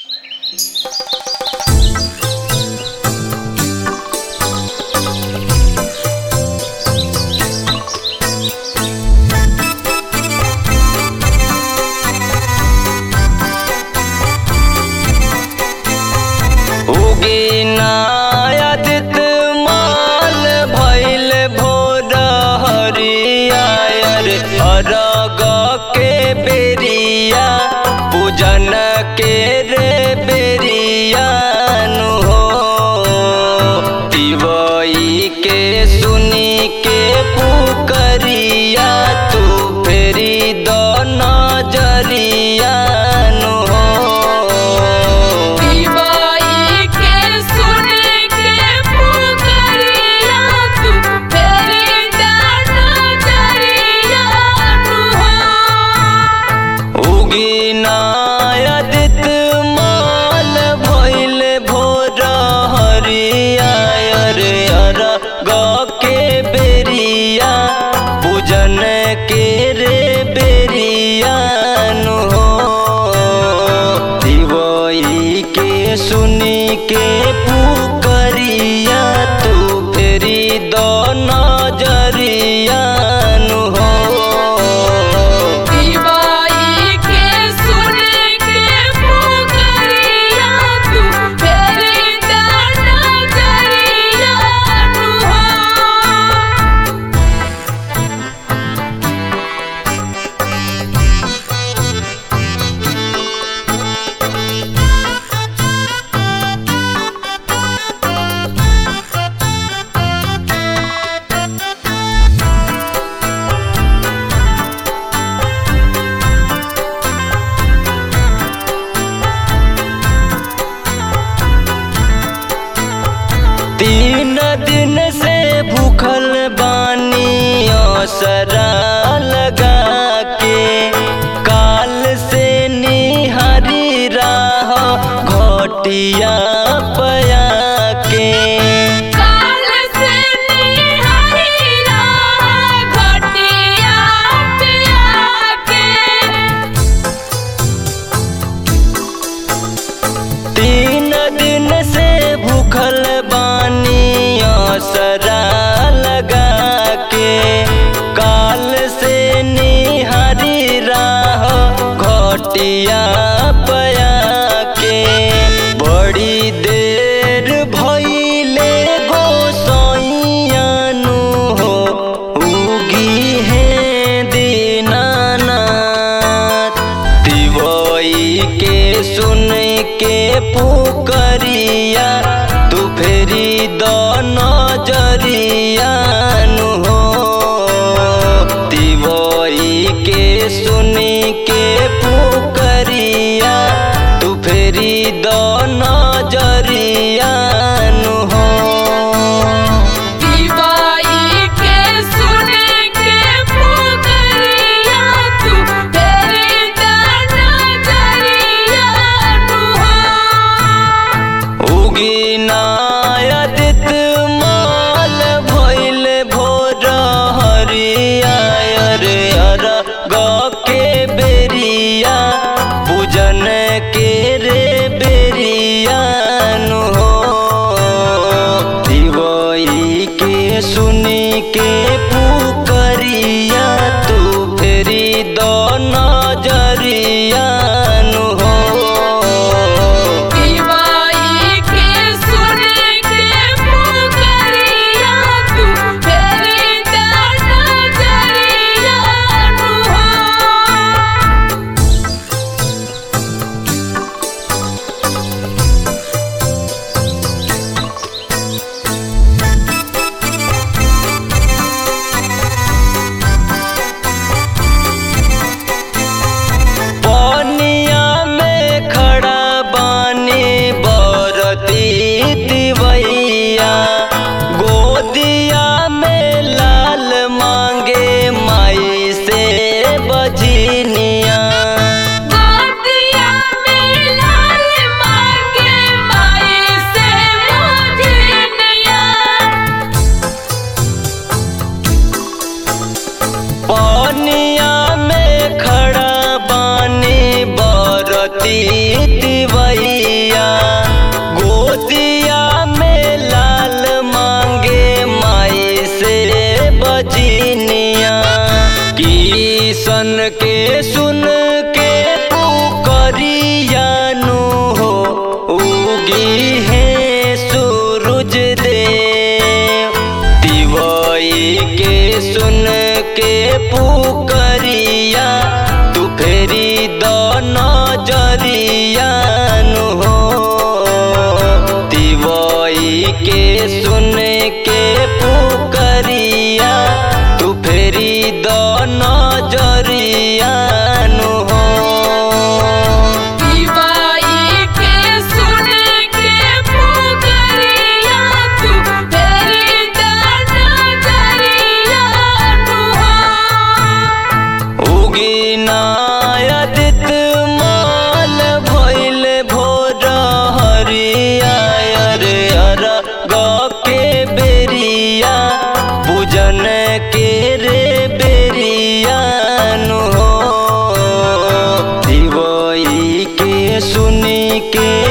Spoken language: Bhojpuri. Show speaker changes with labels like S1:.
S1: उगिनायदित माल भैल भोर हरियर अरग के बेरिया पूजन के रे बेरिया नु हो दिवई के सुनी के पुकरिया तू फेरी दो नजरिया नु हो
S2: दिवाई के सुन के पुकरिया तू तेरी दाना जरिया तू हो
S1: उगिनायदित माल भैल भोर हरियर अरग के बेरिया पूजन के रे बेरिया नु हो दिवई के सुनी के पुकरिया तू फेरी दो नजरिया नु हो
S2: दिवाई के सुन के पुकरिया तू तेरी दाना जरिया तू हो
S1: तीन दिन से भूखल बानी असरा लगा के काल से निहारी राह घटिया पया के
S2: काल से निहारी राह घटिया पे आके
S1: तीन दिन से भूखल बानी असरा लगा के काल से निहारी राह घटिया पया के बड़ी देर भइले गोसैयानु हो उगी है दीनानाथ दिवई के सुन के पुकरिया तू फेरी दो नजरिया नु हो दिवई के सुन के पुकरिया तू फेरी दो नजरिया नु हो
S2: दिवाई के सुन के पुकरिया तू तेरी दाना जरिया तू हो
S1: उगिनायदित माल भैल भोर हरियर अरग के बेरिया पूजन के रे बेरिया पुकरिया तू फेरी द नजरिया नु हो तिवई के सुन के पुकरिया तू फेरी द नजरिया नु हो
S2: दिवाई के सुन के पुकरिया तू तेरी दाना जरिया
S1: उगिनायदित माल भइल भोर हरिया अरे अर के बेरिया पूजन के रे बेरिया नु हो दिवई के सुनी के